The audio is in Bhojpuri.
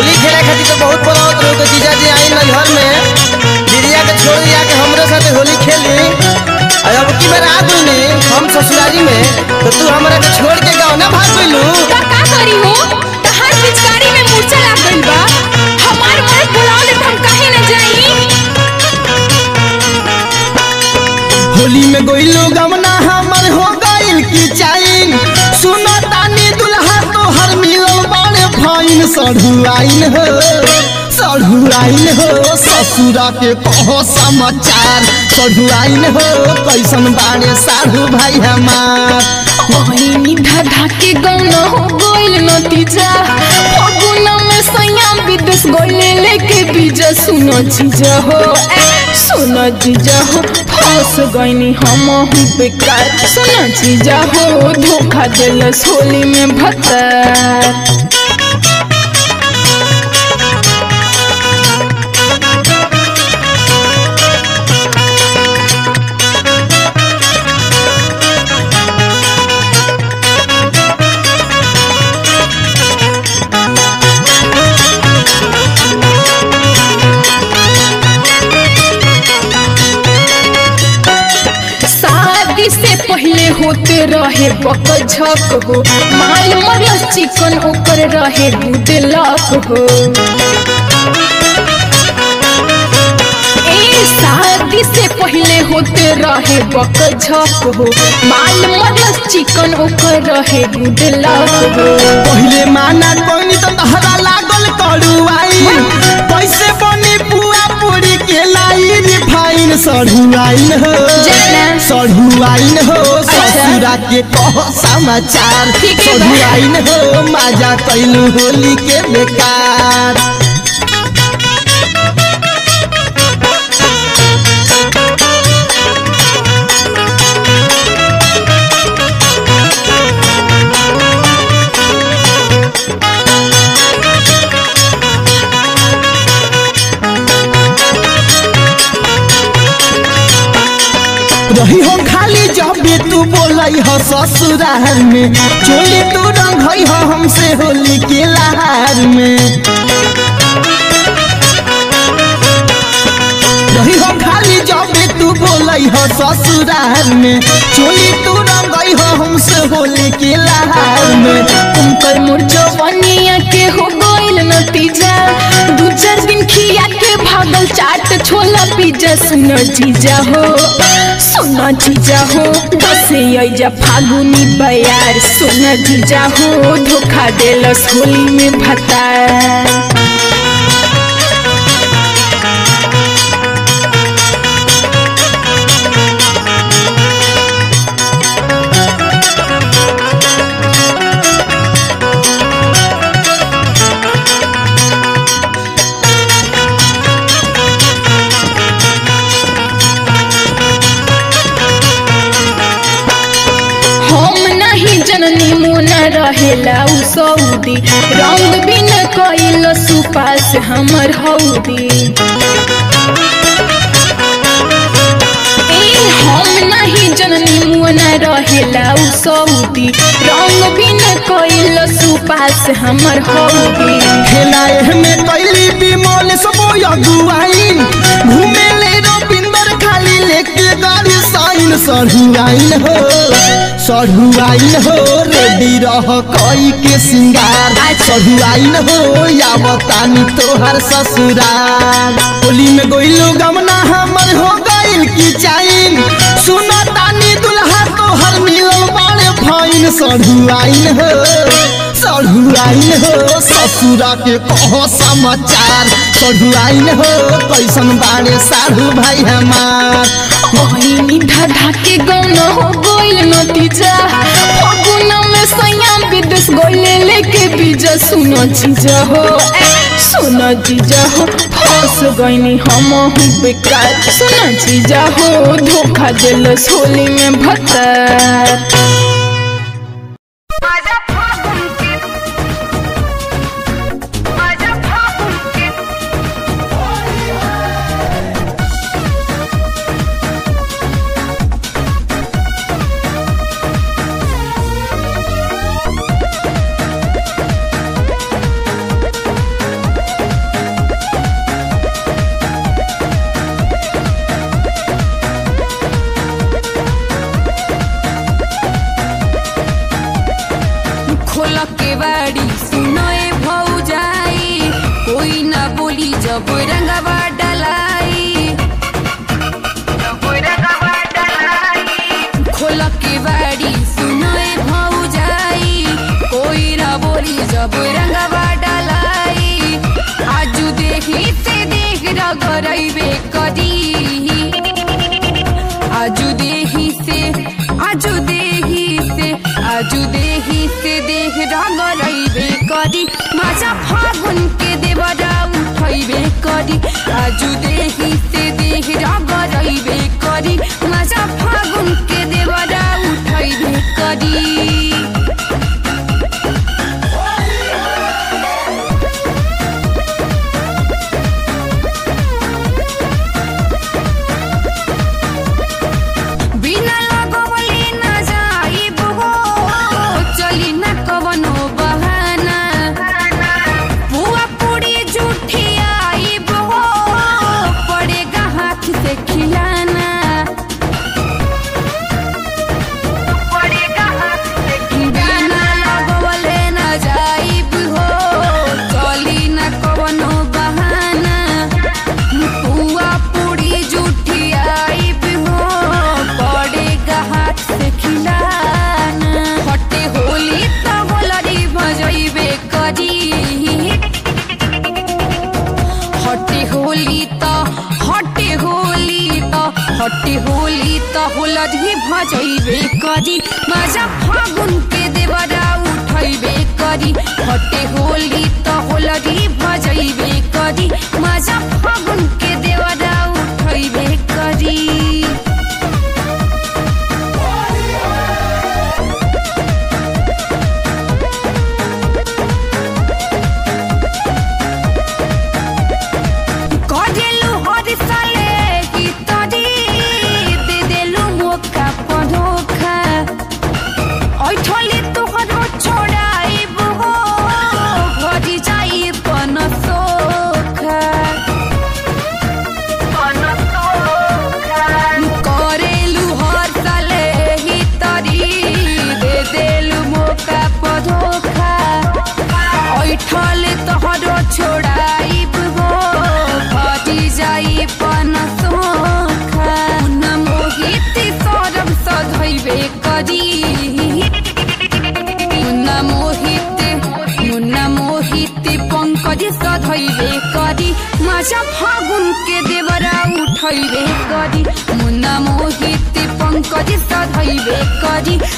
होली खेले खातिर तो बहुत बोलावत रहो तो जीजा जी आई नैहर में दीदिया के छोड़ दिया के हमरे साथे होली खेली और अब की बार आ गई हम ससुरारी में तो तू हमरा के छोड़ के गाँव ना भाग गइलू का का करी हो तहार पिचकारी में मूर्छा लाग गइल बा हमार मन बुलाओ ले हम काहे न जाई होली में गइलू गमना हमर हो गइल की चाइन सुनो तानी दुल्हा तो हर मिलल बाड़े फाइन सढ़ुआइन हो सढ़ुआइन हो ससुरा के कहो समाचार सढ़ुआइन हो कैसन बाड़े साढ़ू भाई हमार ओही धाधा के गौना हो गइल नतीजा फगुन में सैया विदेश गइले लेके बीजा सुनो जीजा हो ए, सुनो जीजा हो फंस गइनी हम हूँ बेकार सुनो जीजा हो धोखा देलस होली में भत्तर शादी से पहले होते रहे बक झक हो माल मरल चिकन ओकर रहे गुड लक हो ए शादी से पहले होते रहे बक झक हो माल मरल चिकन ओकर रहे गुड लक हो पहिले माना कोनी तो तहरा लागल कड़ुआई पैसे बनी पुआ पूरी के लाई रिफाइन सढ़ुआइन हो जाना। सढ़ुआइन हो ससुरा के कह समाचार ठीक है बा। सढ़ुआइन हो माजा कैलू होली के बेकार रही हो खाली जब भी तू बोलई हो ससुराल में चोली तू रंग हो हमसे होली के लहार में रही हो खाली जब भी तू बोलई हो ससुराल में चोली तू रंग हो हमसे होली के लहार में उनकर मुर्जो बनिया के हो गइल नतीजा दू चार दिन खिया के भागल चाट छोला पिज्जा सुनो जीजा हो सुनो जीजा हो दसे अइजा फागुनी बयार सुनो जीजा हो धोखा देलस होली में भतार हम नहीं जननी मोना रहेला उ सऊदी रंग बिन कइल सुपास हमर हौदी ए हम नहीं जननी मोना रहेला उ सऊदी रंग बिन कइल सुपास हमर हौदी खेलाए में कैली बिमल सबो अगुआइन घूमे ले रविंदर खाली लेके गाड़ी साइन सढ़ुआइन हो सढ़ुआइन हो रेडी रह कई के सिंगार सढ़ुआइन हो यावतानी तोहर ससुराल होली में गोइलू गमना हमर हो गइल की चाइन सुनो तानी दुल्हा तोहर मिलल बाड़े फाइन सढ़ुआइन हो सढ़ुआइन हो ससुरा के कहो समाचार सढ़ुआइन हो कैसन बाड़े साढ़ू भाई हमार ओही धाधा के गौना हो गइल नतीजा फगुन में सैया विदेश गइले लेके बीजा सुनो जीजा हो ए, सुनो जीजा हो फंस गइनी हम हूँ बेकार सुनो जीजा हो धोखा देलस होली में भत्तर माझ्या फागुनची माझ्या फागुनची ओ खोल के बाड़ी सुनए भौजाई कोई ना बोली जब रंगवा डलाई खोल के बाड़ी सुनए भौजाई कोई ना बोली जब रंगवा डलाई आजू देखी से देख रगरैबे करी आजू देही से आजू देही से आजू देही से देह रगरैबे करी माझा फागुन के देवरा उठैबे करी आजू देही से देह रगरैबे करी माझा फागुन के देवरा उठैबे करी बिना लगवले न जाइब हो चली न कवनो बहाना बुआ पूरी जूठी आइब हो पड़ेगा हाथ से खिलाना बिना लगवले न जाइब हो चली न कवनो बहाना पुआ पूरी जूठी आइब हो पड़ेगा हाथ से खिलाना हटे होली त होलरी भजैबे करी हटे होली त हटे होली त हटे होली त होलरी भजैबे करी माझा फागुन के देवरा उठैबे करी हटे होली त होलरी भजैबे करी माझा फागुन के देवरा उठैबे करी करेलु हर साले की तरी दे देलु मौका पधोखा ऐठले तोहरो छोड़ाइब हो भरी जाई पन सोखा करेलु हर साले ही तरी दे देलु मौका पधोखा ऐठले तोहरो छोड़ाइब हो भरी जाई पन सोखा मुन्ना मोहित सरब सधैबे करी मुन्ना मोहित मुन्ना मोहित पंकज सधैबे करी माझा फागुन के देवरा उठैबे करी मुन्ना मोहित पंकज सधैबे करी